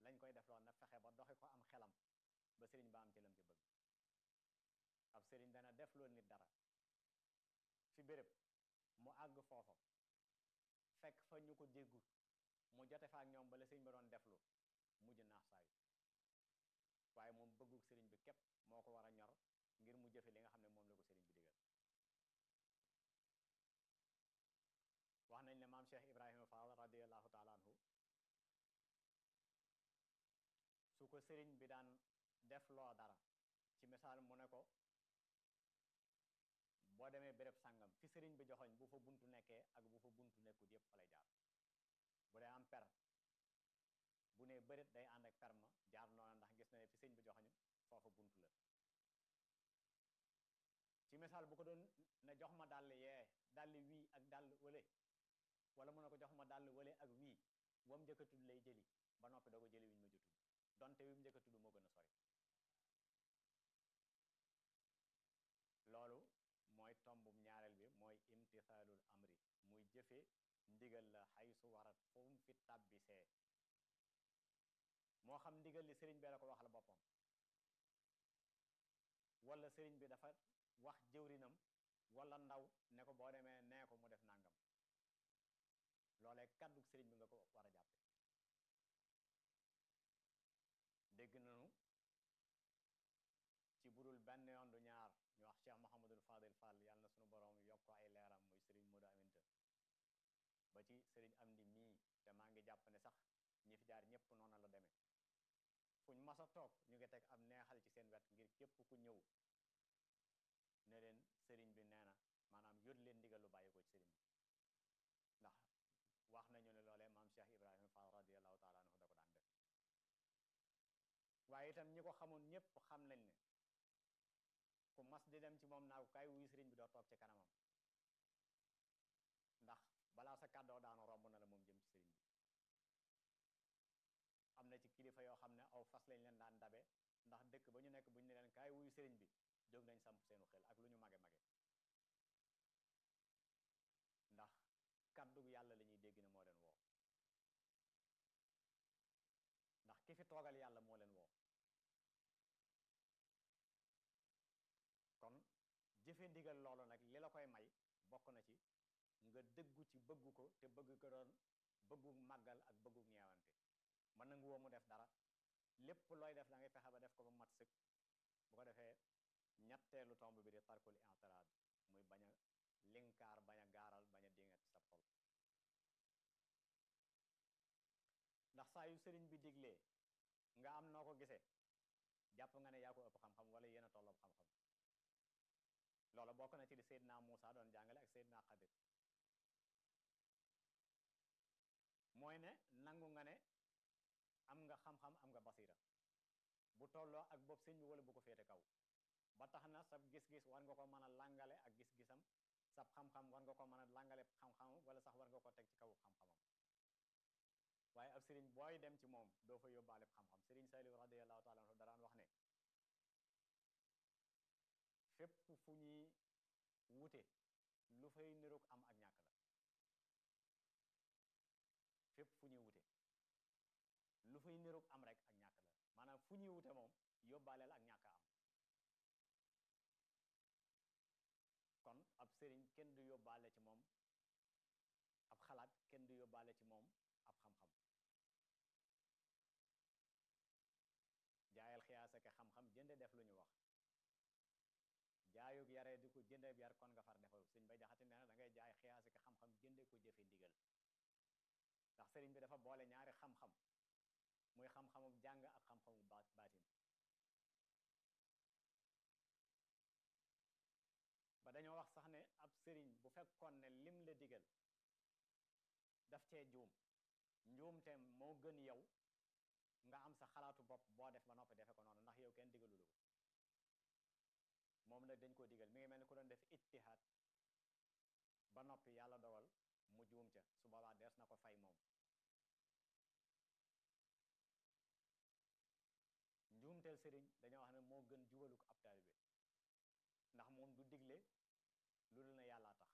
lañ koy def loon na fexe ba doxe ko am xelam ba sëriñ ba am ci lam ci bëgg ab sëriñ dana def loolu nit dara fi béréb mu àgg foofa fekk fa ñu ko déggut mu jote fa ak ñoom bala sëriñ ba doon deflu mujj naax saayu waaye moom bëggug sëriñ bi képp moo ko war a ñor ngir mu jëfe li nga xam ne moom la ko sëriñ bi digal wax nañ ne maam Cheikh Ibrahima Fall radiallahu taala anhu su ko sëriñ bi daan def loo dara ci misaal mu ne ko boo demee béréb sàngam fi sëriñ bi joxoñ bu fa buntu nekkee ak bu fa buntu nekkut yépp fa lay jaar bu dee am per bu ne bërit day ànd ak perma jaar noonu ndax gis na ne fi sëriñ bi joxoñ foofa buntu la ci misaal bu ko doon ne jox ma dàll yee dàll wii ak dàll wële wala mu ne ko jox ma dàll wële ak wii wam njëkk a tudd lay jëli ba noppi doo ko jëli wiñ ma ju tudd donte wi mu njëkk a tudd moo gën a sori loolu mooy tombum ñaareel bi mooy imtisaalul amri muy jëfe ndigal la xay su warat fu mu fi tàbbisee moo xam ndigal li sëriñ bee la ko waxal boppam wala sëriñ bi dafa wax jëwrinam wala ndaw ne ko boo demee nee ko mu def nangam loolee kàddug sëriñ bi nga ko war a jàppe dégg nañu ci budul benn yoon du ñaar ñu wax Cheikh Mouhamadul Fadil Fall yàlla na sunu borom yokk ko ay leeram muy sëriñ Modou Aminta ba ci sëriñ Amdi mii te maa ngi jàpp ne sax ñi fi jaar ñëpp noonu la demee fuñ mas a toog ñu ngi teg am neexal ci seen wet ngir képp ku ñëw ne leen sëriñ bi nee na maanaam yót leen ndigal lu bàyyi ko ci sëriñ bi ndax wax nañu ne loolee maam Cheikh Ibrahima Fall radiallahu taala anhu da ko daan def waaye itam ñi ko xamoon ñëpp xam nañ ne ku mas di dem ci moom naa ko kaay wuyu sëriñ bi doo toog ci kanamam ndax balaa sa kàddoo daanu romb na la moom jëm ci sëriñ bi am na ci kilifa yoo xam ne aw fas lañ leen daan dabe ndax dëkk ba ñu nekk bu ñu ne leen kaay wuyu sëriñ bi jóg nañ samp seenu xel ak lu ñu mage mage ndax kàddu yàlla la ñuy dégg ne moo leen woo ndax ki fi toogal yàlla moo leen woo kon jëfe ndigal loolu nag li la koy may bokk na ci nga dëggu ci bëggu ko te bëgg ko doon bëggu màggal ak bëggu ñeewante mën nangu woo mu def dara lépp looy def da ngay fexe ba def ko ba mat sëkk bu ko defee ñetteelu tomb bi di tarkul intiraad muy bañ a linkaar bañ a gaaral bañ a dingat ci sa xol ndax saa yu sëriñ bi diglee nga am noo ko gisee jàpp nga ne yaa ko ëpp xam-xam wala yéen a tolloo xam-xam loola bokk na ci li Seydina Muusa doon jàngale ak Seydina Xadir mooy ne nangu nga ne am nga xam-xam am nga basira bu tolloo ak bopp sëñ bi wala bu ko féete kaw ba tax na sab gis-gis war nga ko mën a langale ak gis-gisam sab xam-xam war nga ko mën a langale xam-xam wala sax war nga ko teg ci kaw xam-xamam waaye ab sëriñ booy dem ci moom doo fa yóbbaale xam-xam sëriñ Saliou radiallahu taala anhu daraan wax ne fépp fu ñuy wute lu fay niroog am ak ñàkk la fépp fu ñuy wute lu fay niroog am rek ak ñàkk la maanaam fu ñuy wute moom yóbbaaleel ak ñàkk am kon ab sëriñ kenn du yóbbaale ci moom ab xalaat kenn du yóbbaale ci moom ab xam-xam jaayal xiyaasa ke xam-xam jënde def lu ñu wax jaayug yaree di ko jënde yar kon nga far defaru sëñ bay jaxati nee na da ngay jaay xiyaasa ke xam-xam jënde ko jëfe ndigal ndax sëriñ bi dafa boole ñaari xam-xam muy xam-xamu jàng ak xam-xamu baatin ba dañoo wax sax ne ab sëriñ bu fekkoon ne lim la digal daf cee juum njuumte moo gën yow nga am sa xalaatu bopp boo def ba noppi defe ko noonu ndax yow kenn digalulu ko moom nag dañ koo digal mi ngi mel ni ku doon def ijtihaad ba noppi yàlla dogal mu juum ca su boobaa dees na ko fay moom njuumteel sëriñ dañoo wax ne moo gën jubaluk ab taalibe ndax moom du digle lu dul na yàllaa tax